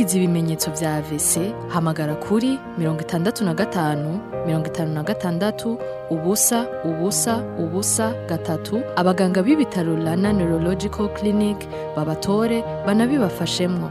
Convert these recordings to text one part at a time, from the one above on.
ugize ibimenyetso vya AVC hamagara kuri mirongo itandatu na gatanu mirongo itanu na gatandatu ubusa ubusa ubusa gatatu abaganga b'ibitaro Rana Neurological Clinic babatore banabibafashemwo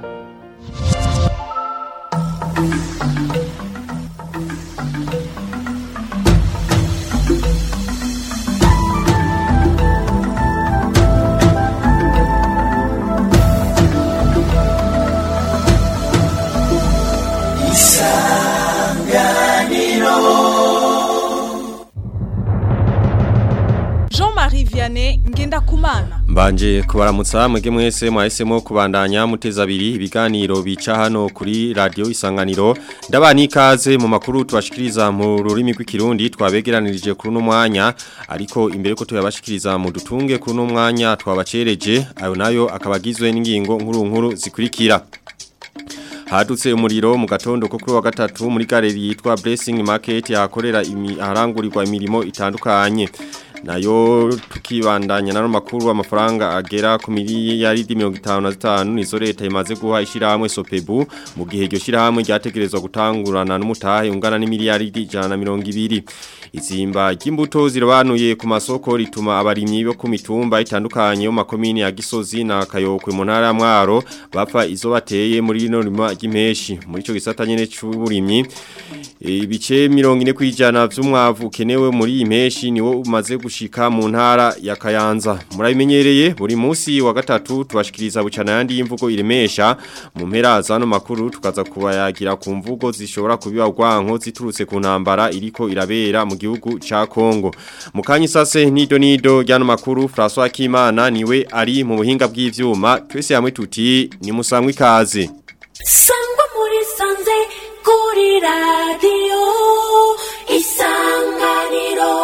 Jean-Marie Vianney Ngendakumana Mbanje kubaramutsa mwege mwese mwahisemo kubandanya muteza abiri ibiganiro bica hano kuri radio isanganiro ndabani ikaze mu makuru tubashikiriza mu rurimi rw'ikirundi twabegeranirije kuri uno mwanya ariko imbere ko tuyabashikiriza mu dutunge kuri uno mwanya twabacereje ayo nayo akabagizwe n'ingingo nkuru nkuru zikurikira Hadutse umuriro mu gatondo ko kuri wa gatatu muri galeri yitwa Blessing Market yakorera imi aharangurirwa imirimo itandukanye nayo tukibandanya nano makuru amafaranga agera ku miliyaridi 55 nizo leta imaze guha ishiramwe Sopebu mu gihe iryo shiramwe ryategerezwa gutangurana n'umutahe ungana n'imiliyaridi 120 izimba ry'imbuto zirabanuye ku masoko rituma abarimyi bo ku mitumba itandukanye yo makomini ya Gisozi na Kayokwe mu ntara ya Mwaro bapfa izo bateye muri rino rima ry'impeshi muri ico gisata nyene c'uburimyi ibice 40 kwijana vy'umwavu ukenewe muri iyi mpeshi niwo umaze gushika mu ntara ya Kayanza murabimenyereye buri munsi wa gatatu tubashikiriza bucana yandi y'imvugo iremesha mu mpera zano makuru tukaza kubayagira ku mvugo zishobora kubiba rwanko ziturutse ku ntambara iriko irabera mu gihugu ca Kongo mukanyi sase nido nido ryano makuru François Kimana niwe ari mu buhinga bw'ivyuma twese hamwe tuti ni musangwe ikaze sangwa muri sanze kuri radiyo isanganiro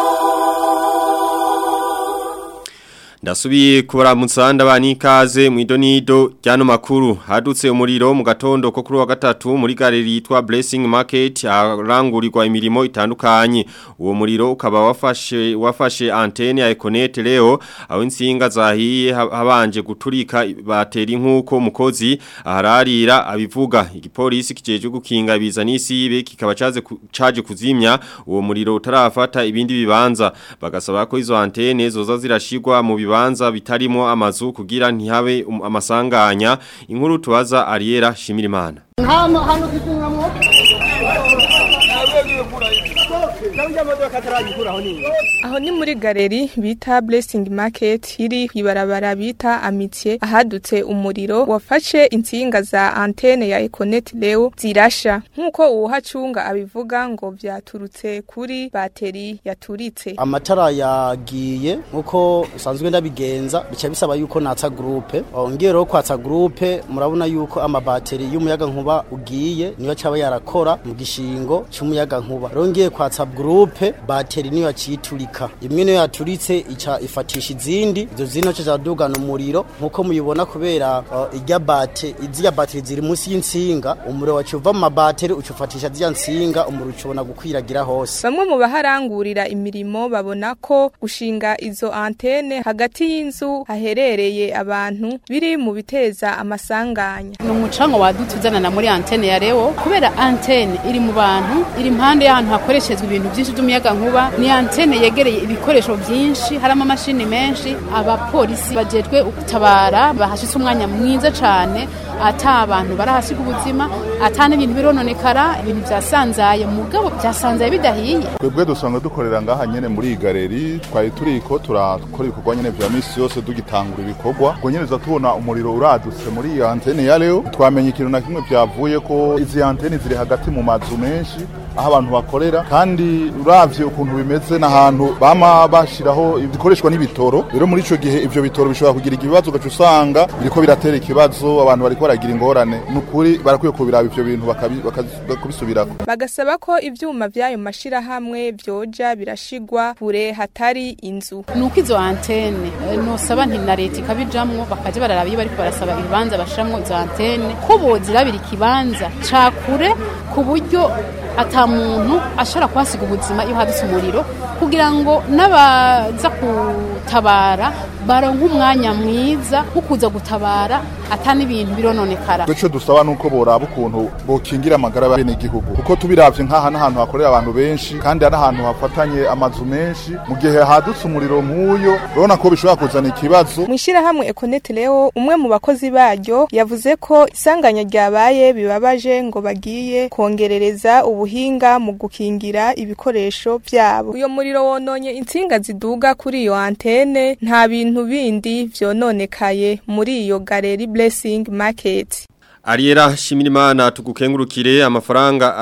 Ndasubiye kubaramutsa ndabani ikaze mu idonido ryano makuru hadutse umuriro mu gatondo ko kuri wa gatatu muri galeri yitwa Blessing Market arangurirwa imirimo itandukanye uwo muriro ukaba wafashe wafashe antenne ya Econet leo aho insinga zahiye habanje guturika bateri nkuko mukozi ahararira abivuga igipolisi kijeje gukinga biza n'isibe kikaba caje caje kuzimya uwo muriro utarafata ibindi bibanza bagasaba ko izo antenne zoza zirashigwa mu bibanza bitarimo amazu kugira ntihabe um, amasanganya inkuru tubaza Ariera Shimirimana hano hano kitungamwo Aho ni muri galeri bita Blessing Market iri kwibarabara bita Amitié ahadutse umuriro wafashe insinga za antenne ya Econet Leo zirasha nkuko uwuhacunga abivuga ngo vyaturutse kuri bateri yaturitse amatara yagiye nkuko usanzwe ndabigenza bica bisaba yuko natsa groupe ngiye rero kwatsa groupe murabona yuko amabateri y'umuyaga nkuba ugiye niyo caba yarakora mu gishingo cy'umuyaga nkuba rero ngiye kwatsa groupe bateri niyo yaciturika imwe niyo yaturitse ica ifatisha izindi izo zino cyo zadugana umuriro nkuko muyibona kubera uh, irya bate izya bateri ziri munsi y'insinga umuriro wacuva mu mabateri ucufatisha zya nsinga umuriro ucubona gukwiragira hose bamwe mu baharangurira imirimo babona ko gushinga izo antene hagati y'inzu haherereye abantu biri mu biteza amasanganya ni umucango wadutse uzanana muri antene ya reo kubera antene iri mu bantu iri impande y'ahantu hakoreshezwa ibintu byinshi by'umuyaga nkuba ni antene yegereye ibikoresho byinshi harimo amashini menshi abapolisi bajejwe gutabara bahashitse umwanya mwiza cyane ata abantu barahasiga ubuzima ata n'ibintu birononekara ibintu byasanzaye mugabo byasanzaye bidahiye twebwe dusanga dukorera ngaha nyene muri iyi galeri twari turiko turakora ibikorwa nyene vya misi yose dugitangura ibikorwa ubwo nyene tuza tubona umuriro uradutse muri iyi antene ya leo twamenye ikintu na kimwe vyavuye ko izi antene ziri hagati mu mazu menshi aho abantu bakorera kandi uravye ukuntu bimeze n'ahantu bama bashiraho ibikoreshwa n'ibitoro rero muri ico gihe ivyo bitoro bishobora kugira ikibazo ugaca usanga biriko biratera ikibazo abantu bariko baragira ingorane nukuri barakwiye kubiraba ivyo bintu bakabi- bakazi- bakabisubirako bagasaba ko ivyuma vy'ayo mashirahamwe vyoja birashigwa kure hatari inzu nuko izo antene eh, nosaba nti na leta ikabijamwo bakaja bararaba iyo bariko barasaba ibibanza bashiramwo izo antene ko bozirabira ikibanza ca kure ku buryo ata muntu ashobora kuhasiga ubuzima iyo hadutse umuriro kugira ngo n'abaza gutabara baronke umwanya mwiza wo kuza gutabara ata n'ibintu birononekara icyo dusaba ni uko boraba ukuntu bokingira amagara y'abenegihugu kuko tubiravye nk'aha n'ahantu hakorera abantu benshi kandi ari ahantu hafatanye amazu menshi mu gihe hadutse umuriro nk'uyo urabona ko bishobora kuzana ikibazo mu ishyirahamwe ekoneti leo umwe mu bakozi baryo yavuze ko isanganya ryabaye bibabaje ngo bagiye kongerereza ubuhinga mu gukingira ibikoresho byabo uyo muriro wononye insinga ziduga kuri iyo antene nta bintu bindi vyononekaye muri iyo galeri blessing market Ariera Shimirimana tugukengurukire amafaranga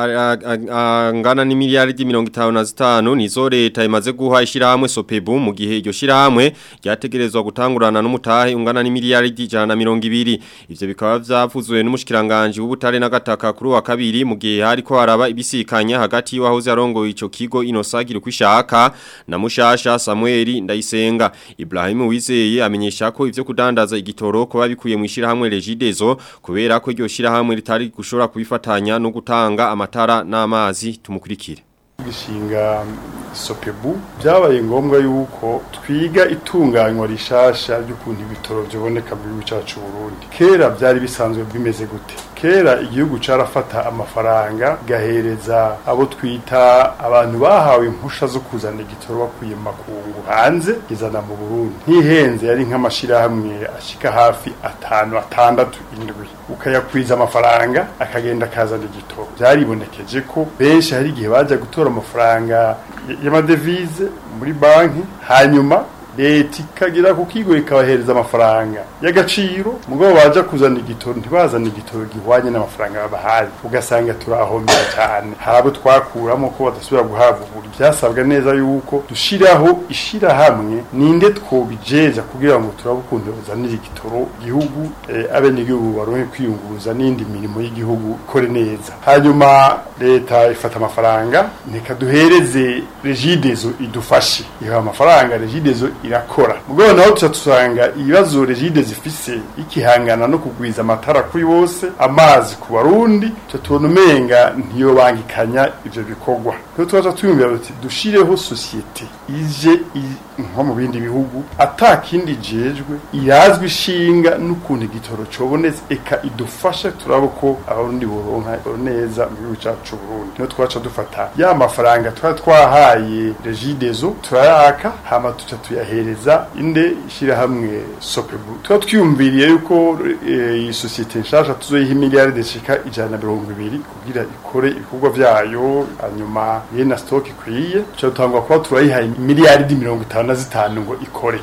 angana ni miliyaridi mirongo itanu na zitanu nizo leta imaze guha ishirahamwe Sopebu mu gihe iryo shirahamwe ryategerezwa gutangurana n'umutahe ungana ni miliyaridi ijana na mirongo ibiri ivyo bikaba vyavuzwe n'umushikiranganje w'ubutare n'agataka kuri wa kabiri mu gihe hariko haraba ibisikanya hagati y'uwahoze arongoye ico kigo Inosagira kwishaka na mushasha Samuel Ndayisenga Ibrahim Wizeye amenyesha ko ivyo kudandaza igitoro ko babikuye mu ishirahamwe Regideso kubera ko iryo shirahamwe ritari gushobora kubifatanya no gutanga amatara n'amazi tumukurikire gishinga sopebu byabaye ngombwa yuko twiga itunganywa rishasha ry'ukuntu ibitoro byoboneka mu gihugu cyacu Burundi kera byari bisanzwe bimeze gute kera igihugu carafata amafaranga gahereza abo twita abantu bahawe impusha zo kuzana igitoro bakuye mu makungu hanze izana mu Burundi ntihenze yari nk'amashirahamwe ashika hafi atanu atandatu indwi ukayakwiza amafaranga akagenda akazana igitoro byaribonekeje ko benshi hari igihe baja gutora amafaranga y'amadevize muri banki hanyuma leta ikagira ku kigo ikabahereza amafaranga y'agaciro mugabo baja kuzana igitoro ntibazana igitoro gihwanye n'amafaranga babahaye ugasanga turahombera cyane hari abo twakuramo ko badasubira guhabwa uburi byasabwa neza yuko dushiraho ishirahamwe ninde twobijeja kugira ngo turabe ukuntu bazanira igitoro igihugu eh, abenegihugu baronke kwiyunguruza n'indi mirimo y'igihugu ikore neza hanyuma leta ifata amafaranga reka duhereze regidezo idufashe iha amafaranga regidezo irakora mugabo naho tuca tusanga ibibazo regide zifise ikihangana no kugwiza amatara kuri bose amazi ku barundi tuca tubona umenga ntiyobangikanya ivyo bikorwa rero tukaca twiyumvira tuti dushireho sosiyete ije nko mu bindi bihugu ata kindi jejwe irazwi ishinga n'ukuntu igitoro cobonetse eka idufashe turabe ko abarundi boronka neza mu gihugu cacu Burundi niho twaca dufata ya mafaranga twari twahaye regidezo turayaka hama tuca tuyahereza inde ishirahamwe sopebu tuba twiyumviriye yuko iyi sosiyete nshasha tuzoyiha imiliyaride zishika ijana na mirongo ibiri kugira ikore ibikorwa vyayo hanyuma ye na stock ikwiye tuca dutangwa kuba turayiha imiliyaride mirongo itanu na zitanu ngo ikore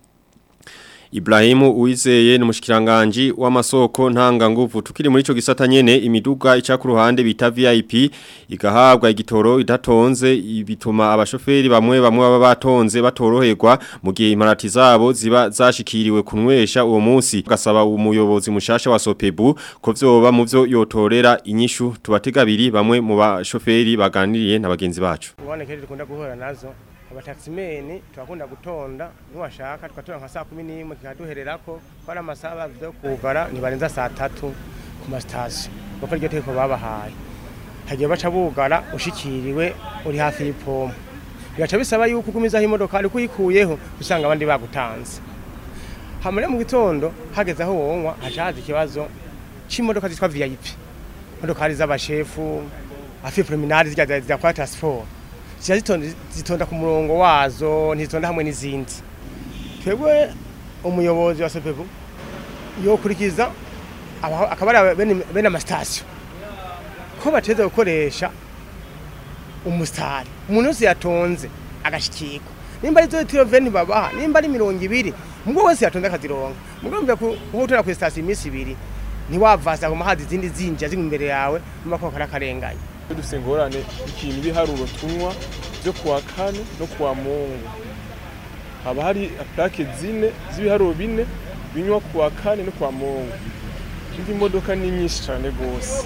Ibrahimu Uwizeye ni mushikiranganje w'amasoko ntanga nguvu tukiri muri ico gisata nyene imiduga ica ku ruhande bita VIP igahabwa igitoro idatonze bituma abashoferi bamwe bamwe baba batonze batoroherwa mu gihe imparati zabo ziba zashikiriwe kunwesha uwo munsi gasaba umuyobozi mushasha wa Sopebu ko vyoba mu vyo yotorera inyishu tubategabiri bamwe mu bashoferi baganiriye na bagenzi bacu uboneke dukunda guhura nazo abataximeni turakunda gutonda niwashaka tugatora nka saa kumi n'imwe kikaduhererako ko ari amasaha bavuze kugara ntibarenza saa tatu ku masitasiyo kuko iryo tegeko babahaye hagiye baca bugara ushikiriwe uri hafi y'ipompo bigaca bisaba yuko ugumizaho imodoka ariko uyikuyeho usanga abandi bagutanze hamure mu gitondo hageze aho wonywa haca haza ikibazo c'imodoka zitwa vip imodokari z'abashefu afi promenade zirya zidakora transport ziba zitonda, zitonda ku murongo wazo ntizitonda hamwe n'izindi twebwe umuyobozi wa sopebu yokurikiza akaba ari bene, bene amasitasiyo ko bateza gukoresha umusitari umuntu wese yatonze agashikirwa nimba ari zo tiro veni babaha nimba ari mirongo ibiri mubwo wese yatonze akazironka mubwo mvya kuhotora ku sitasiyo iminsi ibiri ntiwavasa ku mahazi izindi zinjira ziri imbere yawe mba ko karakarenganya dufite ingorane ikintu ibiharuro tunywa byo kuwa kane no kuwa mungu haba hari plake zine z'ibiharuro bine binywa kuwa kane no kuwa mungu indi modoka ni nyinshi cyane rwose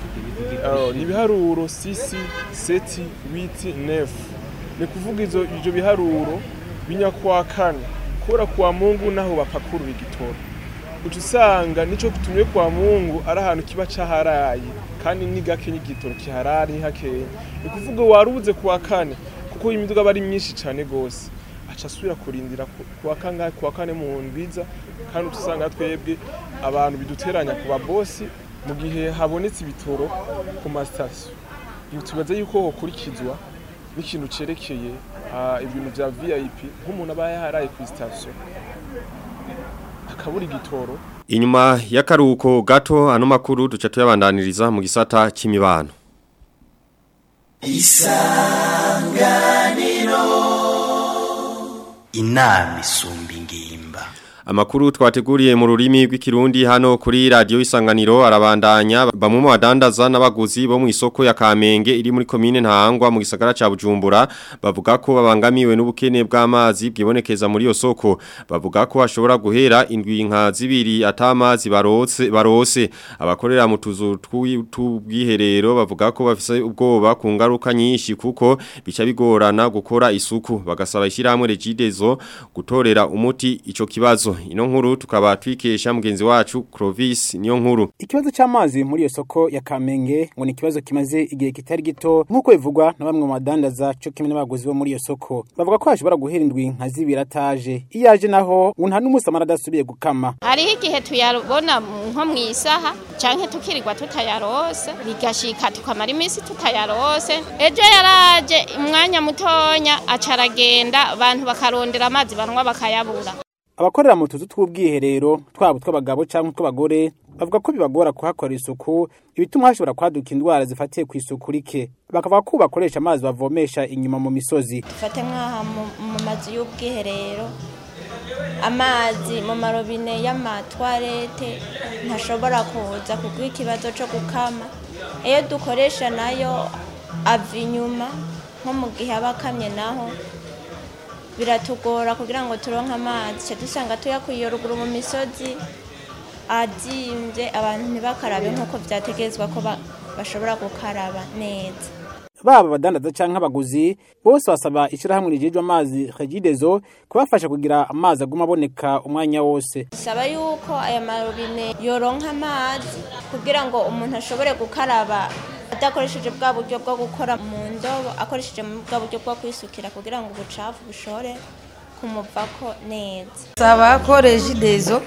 ni ibiharuro sisi seti witi nefu ni kuvuga izo ibyo biharuro binywa kuwa kane kubera kuwa mungu naho bapakurura igitoro uca usanga nico tumye kwa mungu ari ahantu kiba caharaye kandi ni gake n'igitoro kiharari hakeya ni kuvuga warubuze kuwa kane kuko imiduga aba ari myinshi cane gose aca asubira kurindira ku- kuwa kangahe kuwa kane mu ndwiza kandi uca usanga twebwe abantu biduteranya ku babosi mu gihe habonetse ibitoro ku masitasiyo tubaza yuko hokurikizwa n'ikintu cerekeye ah, ibintu vya vip nk'umuntu aba yaharaye ku sitasiyo akabura igitoro Inyuma y'akaruhuko gato ano makuru duca tuyabandaniriza mu gisata c'imibano. inama isumba ingimba Amakuru twateguriye mu rurimi rw'ikirundi hano kuri radio isanganiro arabandanya bamwe mu badandaza n'abaguzi bo mu isoko ya Kamenge iri muri commune Ntahangwa mu gisagara ca Bujumbura bavuga ko babangamiwe n'ubukene bw'amazi bwibonekeza muri iyo soko bavuga ko hashobora guhera indwi nka zibiri atamazi barose barose abakorera mu tuzu twi- tw'ubwiherero bavuga ko bafise ubwoba ku ngaruka nyinshi kuko bica bigorana gukora isuku bagasaba ishyirahamwe Regidezo gutorera umuti ico kibazo ino nkuru tukaba twikesha mugenzi wacu Clovis niyo nkuru Ikibazo c'amazi muri iyo soko ya Kamenge ngo ni ikibazo kimaze igihe kitari gito nk'uko bivugwa na bamwe mu badandaza cyo kimwe n'abaguzi bo muri iyo soko bavuga ko hashobora guhera indwi nka zibiri ataje iyo aje naho ngo nta n'umusamara adasubiye gukama hariho igihe tuyabona nko mu isaha canke tukirirwa tutayarose bigashika tukamara iminsi tutayarose ejo yaraje umwanya mutonya aca aragenda abantu bakarondera amazi banywa bakayabura abakorera mu tuzu tw'ubwiherero twaba utw'abagabo cyangwa utw'abagore bavuga ko bibagora kuhakora isuku ibituma hashobora kwaduka indwara zifatiye ku isuku rike bakavuga ko bakoresha amazi bavomesha inyuma mu misozi dufate nk'aha mu- mu mazu y'ubwiherero amazi mu marobine y'amatwarete ntashobora kuza kuguha ikibazo cyo gukama iyo dukoresha nayo ava inyuma nko mu gihe aba akamye naho biratugora kugira ngo turonke amazi cyo dusanga tuyakuye ruguru mu misozi azimbye abantu ntibakarabe nk'uko byategezwa ko ba- bashobora gukaraba neza baba abadandaza cyangwa abaguzi bose basaba ishyirahamwe rijejwe amazi regidezo kubafasha kugira amazi aguma aboneka umwanya wose bisaba yuko aya marobine yoronka amazi kugira ngo umuntu ashobore gukaraba adakoresheje bwa buryo bwo gukora mu ndobo akoresheje bwa buryo bwo kwisukira kugira ngo ubucafu bushore kumuvako neza saba ko regidezo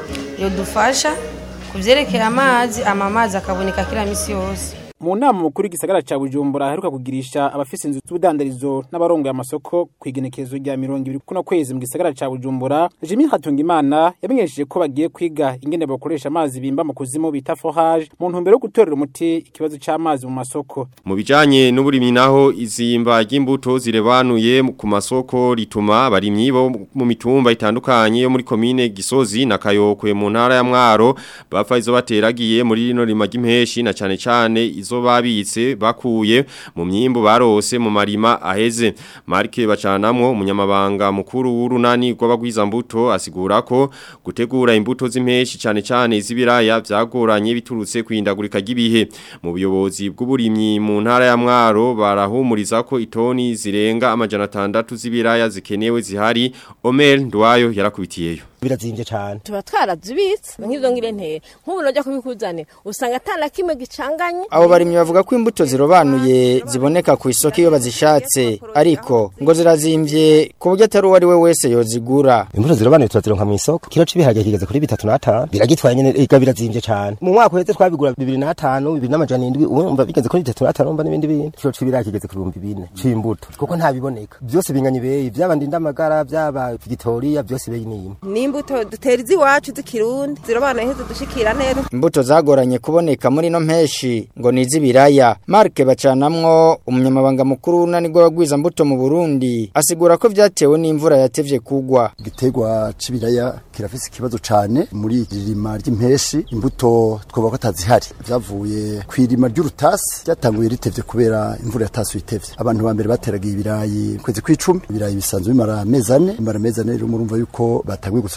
yodufasha ku byerekeye amazi ama amazi akaboneka kila misi yose mu nama mukuru w'igisagara cya bujumbura aheruka kugirisha abafise inzu z'ubudandarizo n'abarongoye amasoko ku igenekerezo rya mirongo ibiri kuno kwezi mu gisagara cya bujumbura jimmy hatungimana yamenyesheje ko bagiye kwiga ingene bakoresha amazi bimba mu kuzimu bita forage mu ntumbero yo gutorera umuti ikibazo cy'amazi mu masoko Mu bijanye n'uburimyi naho izimba ry'imbuto zirebanuye ku masoko rituma abarimyi bo mu mitumba itandukanye yo muri komine Gisozi na Kayokwe mu ntara ya Mwaro bapfa izo bateragiye muri rino rima ry'impeshi na cane cane izo babitse bakuye mu myimbu barose mu marima aheze Marke bacanamwo umunyamabanga mukuru w'urunani rw'abagwiza mbuto asigura ko gutegura imbuto z'impeshi cane cane izibiraya byagoranye biturutse kwindagurika ry'ibihe mu buyobozi bw'uburimyi mu ntara ya Mwaro barahumuriza ko itoni zirenga amajana atandatu z'ibiraya zikenewe zihari Omer Ndwayo yarakubitiyeyo birazimvye cyane tuba twarazibitse nk'izo ngirentera nk'ubu najya kubikuzane usanga atana kimwe gicanganye abo barimyi bavuga ko imbuto zirobanuye ziboneka ku isoko iyo bazishatse ariko ngo zirazimvye ku buryo atari uwo ari we wese yozigura imbuto zirobanuye turazironka mu isoko kilo c'ibiharage kigeze kuri bitatu n'atanu biragitwaye nyene ega birazimvye cyane mu mwaka uheze twabigura bibiri n'atanu bibiri n'amajana indwi urumva bigeze kuri bitatu n'atanu urumva n'ibindi bintu kilo c'ibiraya kigeze ku bihumbi bine c'imbuto kuko ntabiboneka byose binganya ibeyi vyaba ndindamagara vyaba vigitoriya byose ibeyi ni imwe n'imbuto dutera iz'iwacu z'ikirundi zirobanuye ntizidushikira neza imbuto zagoranye kuboneka muri no mpeshi ngo ni iz'ibiraya Mark bacanamwo umunyamabanga mukuru w'unani rw'abagwiza mbuto mu Burundi asigura ko vyatewe n'imvura yatevye kugwa igiterwa c'ibiraya kirafise ikibazo cane muri irima ry'impeshi imbuto twoba ko atazihari vyavuye kw'irima ry'urutasi ryatanguye ritevye kubera imvura yatasuye itevye abantu ba mbere bateragiye ibirayi kwezi kw'icumi ibirayi bisanzwe bimara amezi ane bimara amezi ane rero murumva yuko batanguye gusoroma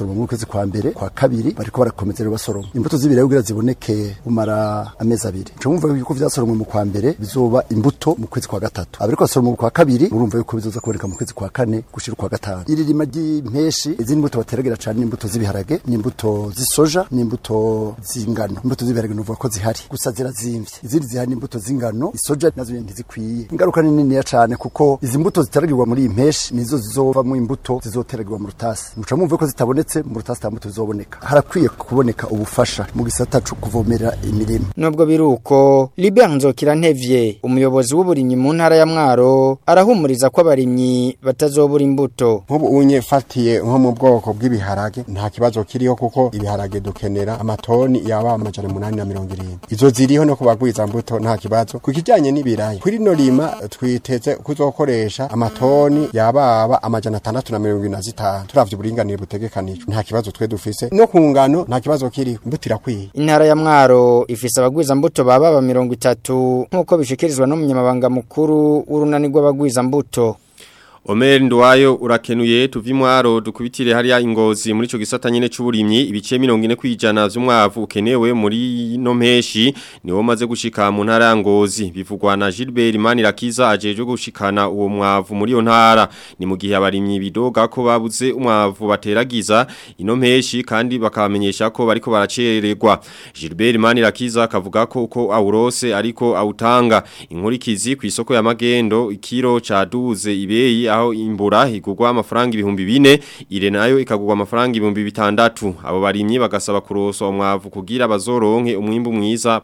basoroma mu kwezi kwa mbere kwa kabiri bariko barakomeza rero basoroma imbuto z'ibiraya kugira ziboneke umara amezi abiri nco mwumva yuko vyasoromwe mu kwa mbere bizoba imbuto mu kwezi kwa gatatu abariko basoroma mu kwa kabiri murumva yuko bizoza kuboneka mu kwezi kwa kane gushira kwa gatanu iri rima ry'impeshi izindi mbuto bateragira cane n'imbuto z'ibiharage n'imbuto z'isoja n'imbuto z'ingano imbuto z'ibiharage nuvuga ko zihari gusa zirazimvye izindi zihari n'imbuto z'ingano isoja nazo nyene ntizikwiye ingaruka ni niniya cane kuko izi mbuto ziteragirwa muri iyi mpeshi nizo zizovamwo imbuto zizoteragirwa mu rutasi muca mwumva ko zitabonetse mu rutasi nta mbuto zizoboneka harakwiye kuboneka ubufasha mu gisata co kuvomerera imirima Nubwo biruko Libert Nzokirantevye umuyobozi w'uburimyi mu ntara ya Mwaro arahumuriza ko abarimyi batazobura imbuto nk'ubu unye fatiye nko mu bwoko bw'ibiharage nta kibazo kiriho kuko ibiharage dukenera amatoni yaba amajana umunani na mirongo irindwi izo ziriho no kubagwiza mbuto nta kibazo ku kijanye n'ibiraya kuri no rima twiteze kuzokoresha amatoni yababa amajana atandatu na mirongo ine na zitanu turavye uburinganire butegekanijwe nta kibazo twe dufise no ku ngano nta kibazo kiriho imbuto irakwiye Intara ya Mwaro ifise abagwiza mbuto baba ba mirongo itatu nk'uko bishikirizwa n'umunyamabanga mukuru w'urunani rw'abagwiza mbuto Omer Ndwayo urakenuye tuvimwaro dukubitire hariya ingozi muri ico gisata nyene c'uburimyi ibice 40 kwijana vy'umwavu ukenewe muri no mpeshi niwo maze gushika mu ntara ya ngozi bivugwa na Gilbert Manirakiza ajeje gushikana uwo mwavu muri yo ntara ni mu gihe abarimyi bidoga ko babuze umwavu bateragiza ino mpeshi kandi bakamenyesha ko bariko baracererwa Gilbert Manirakiza akavuga ko uko awurose ariko awutanga inkurikizi ku isoko ya magendo ikiro ca duze ibeyi aho imbura igurwa amafaranga ibihumbi bine ire nayo ikagurwa amafaranga ibihumbi bitandatu abo barimyi bagasaba kuroswa umwavu kugira bazoronke umwimbu mwiza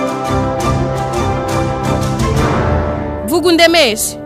vuga undemeshe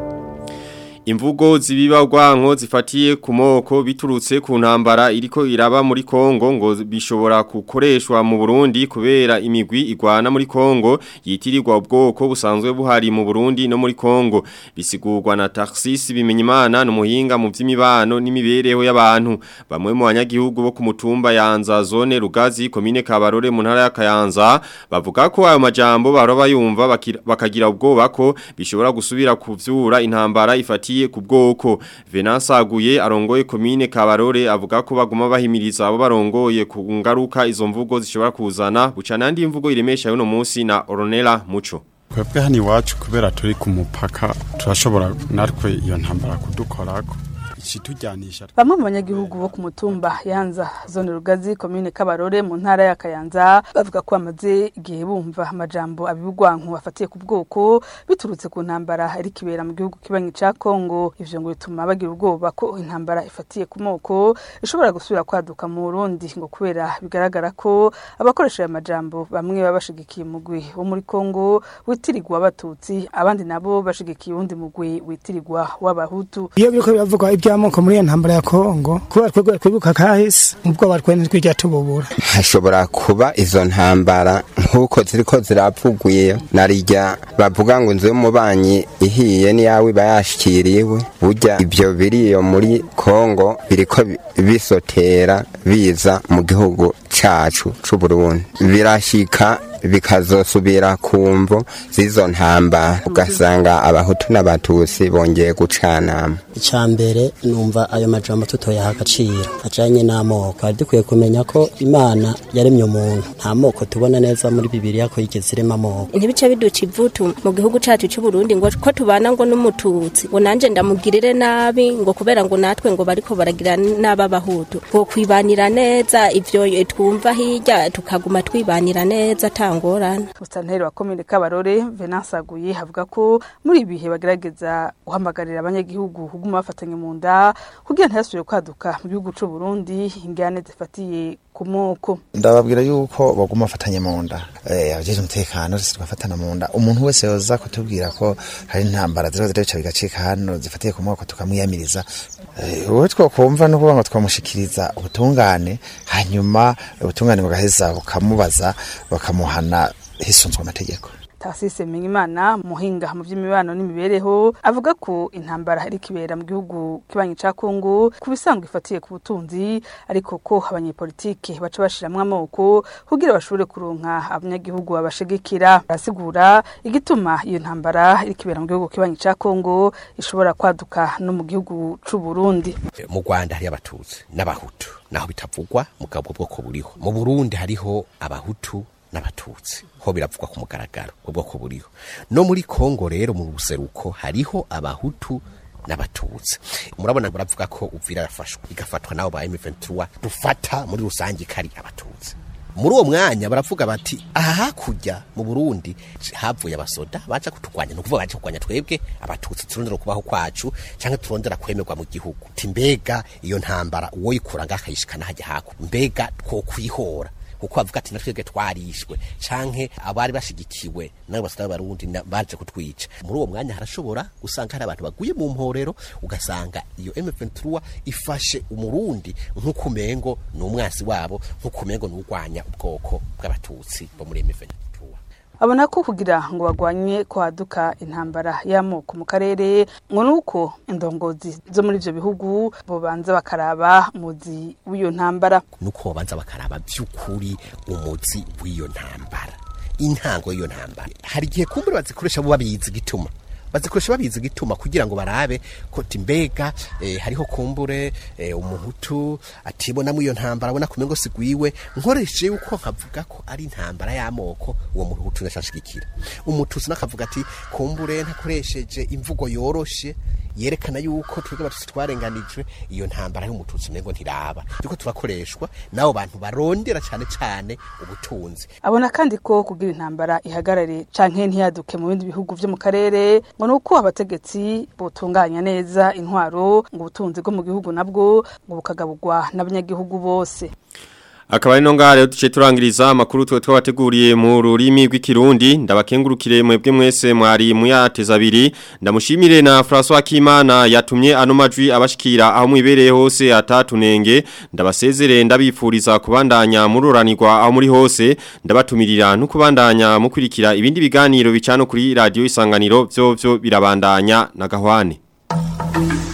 Imvugo zibiba urwanko zifatiye ku moko biturutse ku ntambara iriko iraba muri Kongo ngo bishobora gukoreshwa mu Burundi kubera imigwi igwana muri Kongo yitirirwa ubwoko busanzwe buhari mu Burundi no muri Kongo bisigurwa na Tarsis bimenyimana n'umuhinga mu vy'imibano n'imibereho y'abantu bamwe mu banyagihugu bo ku mutumba yanza zone Rugazi komine Kabarore mu ntara ya Kayanza bavuga ko ayo majambo baroba yumva bakagira ubwoba ko bishobora gusubira kuvyura intambara ifatiye ku bwoko Venance aguye arongoye komine Kabarore avuga ko baguma bahimiriza abo barongoye ku ngaruka izo mvugo zishobora kuzana buca nandi imvugo iremesha yuno munsi na Oronela Muco twebwe hano iwacu kubera turi ku mupaka turashobora natwe iyo ntambara kudukorako ikitujyanisha bamwe mu banyagihugu bo ku mutumba yanza zone rugazi komine kabarore mu ntara ya kayanza bavuga ko bamaze igihe bumva amajambo abibugwanku afatiye ku bwoko biturutse ku ntambara iri kibera mu gihugu kibanyi ca Kongo ivyo ngo bituma bagira ubwoba ko intambara ifatiye ku moko ishobora gusubira kwaduka mu Burundi ngo kubera bigaragara ko abakoresha aya majambo bamwe baba bashigikiye umugwi wo muri Kongo witirirwa abatutsi abandi nabo bashigikiye uwundi mugwi witirirwa w'abahutu iyo biriko biravugwa iby'amoko muri iyo ntambara ya kongo kubera twebwe twibuka kahise ubwoba twene twirya tububura hashobora kuba izo ntambara nk'uko ziriko ziravuguye narirya bavuga ngo inzu y'umubanyi ihiye n'iyawe iba yashikiriwe burya ibyo biriyo muri kongo biriko bisotera biza mu gihugu cacu c'uburundi birashika bikazosubira ku mvo z'izo ntambara ugasanga abahutu n'abatutsi bongeye gucanama icya mbere numva ayo majambo tutoyaha agaciro ajanye n'amoko hari dukwiye kumenya ko imana yaremye umuntu nta moko tubona neza muri bibiriya ko yigeze irema amoko ntibice biduca ivutu mu gihugu cacu c'uburundi ngo ko tubana ngo n'umututsi ngo nanje ndamugirire nabi ngo kubera ngo natwe ngo bariko baragira n'ababahutu ngo kwibanira neza ivyo twumva hirya tukaguma twibanira neza tangorana Musanteri wa komine Kabarore Venance Aguye havuga ko muri ibihe bagerageza guhamagarira abanyagihugu kuguma bafatanye mu nda kugira ntiyasubire kwaduka mu gihugu c'u Burundi ingane zifatiye ku moko ndababwira yuko baguma bafatanye mu nda eh abajeje umutekano zose tugafatana mu nda umuntu wese yoza kutubwira ko hari intambara zero zero bigacika hano zifatiye ku moko tukamwiyamiriza wowe twokumva no kuvuga ngo twamushikiriza ubutungane hanyuma ubutungane bugaheza bukamubaza bakamuhana hisunzwe amategeko Tarsise Menyimana muhinga mu by'imibano n'imibereho avuga ko intambara iri kibera mu gihugu kibanyi ca Kongo kubisangwa ifatiye ku butunzi ariko ko abanyepolitike baca bashiramwe amoko kugira bashobore kuronka abanyagihugu babashigikira arasigura igituma iyo ntambara iri kibera mu gihugu kibanyi ca Kongo ishobora kwaduka no mu gihugu c'u Burundi mu Rwanda hari abatutsi n'abahutu naho bitavugwa mugabo bwoko buriho mu Burundi hariho abahutu n'abatutsi ho biravugwa ku mugaragaro ubwoko buriho no muri Kongo rero mu buseruko hariho abahutu n'abatutsi murabona baravuga ko uvira yafashwe igafatwa nabo ba M23 dufata muri rusange kari abatutsi muri uwo mwanya baravuga bati aha hakurya mu Burundi havuye abasoda baca kuturwanya no kuvuga baje kurwanya twebwe abatutsi turondera kubaho kwacu canke turondera kwemerwa mu gihugu timbega iyo ntambara uwo yikura ngakayishikana hajya haku mbega two kwihora kuko bavuga ati natwebwe twarishwe canke abari bashigikiwe nabo basada barundi baje kutwica muri uwo mwanya harashobora gusanga hari abantu baguye mu mporero ugasanga iyo M23 ifashe umurundi nk'uko umengo ni umwasi wabo nk'uko umengo ni urwanya ubwoko bw'abatutsi bo muri M23 abona ko kugira ngo bagwanye kwaduka intambara y'amoko mu karere ngo nuko indongozi zo muri ivyo bihugu bobanza bakaraba muzi w'iyo ntambara nuko babanza bakaraba by'ukuri umuzi w'iyo ntambara intango y'iyo ntambara hari igihe kumbure bazikoresha bo babizi gituma bazikoresha babizi gituma kugira ngo barabe ko timbega eh, hariho kumbure eh, umuhutu atibona mu iyo ntambara abona kumengo sigwiwe nkoreshe yuko nkavuga ko ari intambara y'amoko uwo muhutu ndashashigikira umutusi nakavuga ati kumbure ntakoresheje imvugo yoroshe yerekana yuko twebwe abatutsi twarenganijwe iyo ntambara y'umututsi mengo ntiraba yuko turakoreshwa nabo bantu barondera cyane cyane ubutunzi abona kandi ko kugira intambara ihagarare canke ntiyaduke mu bindi bihugu vyo mu karere ngo nuko abategetsi botunganya neza intwaro ngo ubutunzi bwo mu gihugu nabwo ngo bukagaburwa n'abanyagihugu bose Akaba ari no ngare duce turangiriza amakuru twe twabateguriye mu rurimi rw'ikirundi ndabakengurukire mwebwe mwese mwari muyateza abiri ndamushimire na François Kimana yatumye ano majwi abashikira aho mwibereye hose atatunenge ndabasezere ndabifuriza kubandanya mururanirwa aho muri hose ndabatumirira no kubandanya mukurikira ibindi biganiro bicano kuri radio isanganiro byo byo birabandanya na gahwane